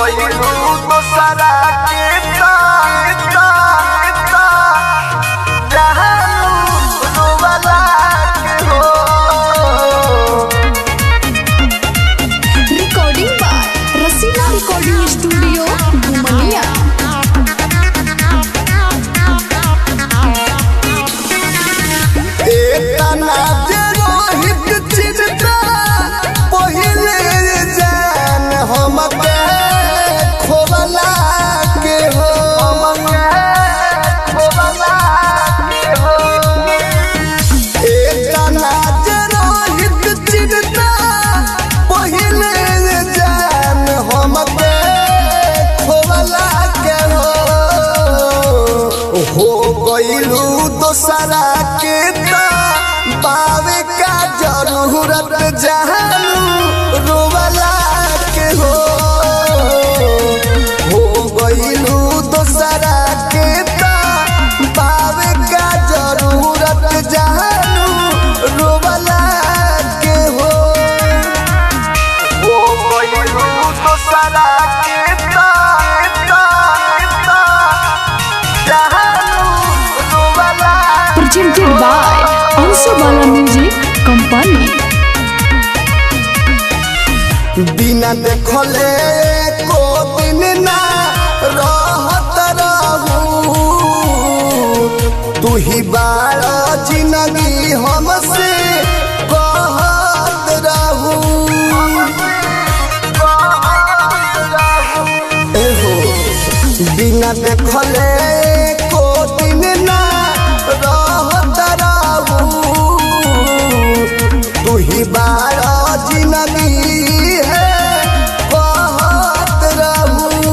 गइलू दोसरा के ताता जहानू रोवला के हो recording by Rasila recording studio घुमनिया एतना जे रोहित चिन्ता पहिले जान हमके खोवला के हो खोवला के हो एतना जे रोहित चिन्ता पहिले जान हमके खोवला के हो हो गइलू दोसरा के ता बावे का जरूरत जहानू रोवला के हो हो गइलू दोसरा के ता बावे का जरूरत जहानू रोवला के हो हो गइलू दोसरा के ता जहानू रोवला presented by Ansu Bala Music Company. बिना देखले को दिन ना रहत रहू तू ही बाड़ा जिंदगी हमसे कहत रहू एहो बिना देखले को दिन ना रहत रहू तू ही बाड़ा जिंदगी है कहत रहू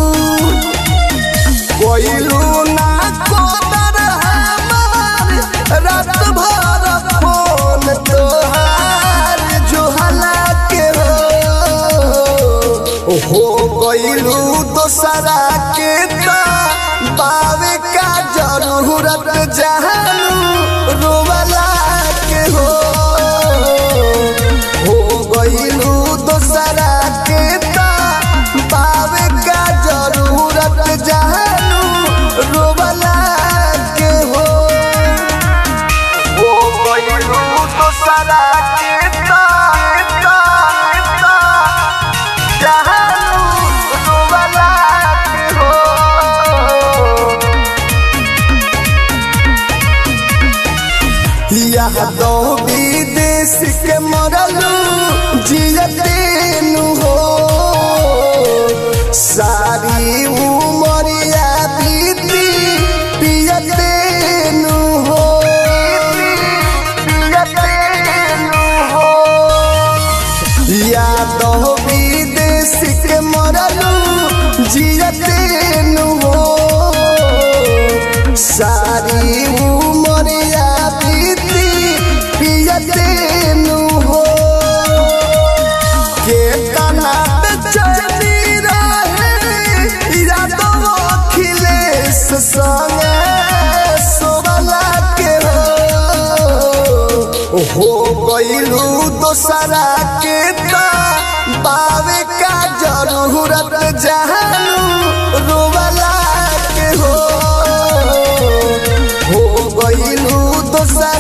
कोइलू ना कोदर हमार रात भर फोन तोहार जुहला के हो हो गइलू दोसरा के ता बावे का जरूरत जहानू रोवला के हो हो गइलू दोसरा के ता बावे का जरूरत जहानू रोवला के हो हो गइलू दोसरा के ता जहानू रोवला के हो यहाँ दो विदेश के मरलू जियतेनु हो सारी उमरिया बीती पियतेनु हो पियतेनु हो यादव विदेश के मरलू जियतेनु हो सारी उमरिया बीती पियतेनु हो के कनात चली रहे यादव अखिलेश संगे सोवला के हो हो गइलू दोसरा के ता बावे का जरूरत जहानू रोवला के हो हो गइलू दोसरा